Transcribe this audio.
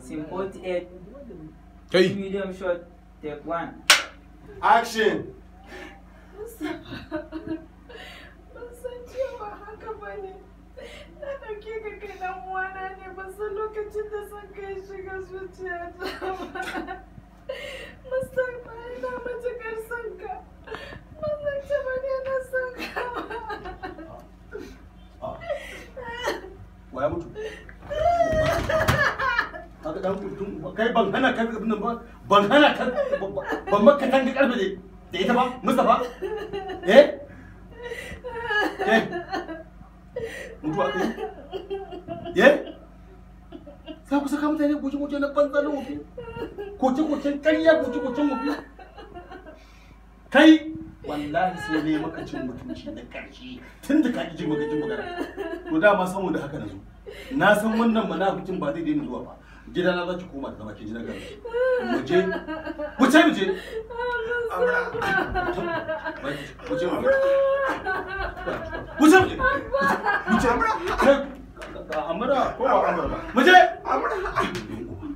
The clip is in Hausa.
Scene 48. kai Medium shot. Take one. Action. Ban san cewa haka ba ne. Na ɗauke ka kai ɗan uwana ne ban san lokacin da son kai shiga zuciyata ba. Mustapha ina matuƙar son ka. Ban san cewa ne na son ka Wa ya mutu? Kaga dan mutum kai ban hana ka abin nan ba ban hana ka ban maka kan ga karfe ne da ita ba Mustafa eh eh mutuwa kai eh za ku saka mutane goce-goce na banza na wofi goce-gocen ƙarya goce-gocen wofi kai wallahi sai ne maka cin mutunci na ƙarshe tun da ka ƙi jin maka jin magana to dama saboda haka na zo na san wannan munafikin ba zai daina zuwa ba gida na za ki koma da zama ki ji na gaba mu je mu ce mu je mu je mu je mu je mu je mu je amara ko ba amara ba mu je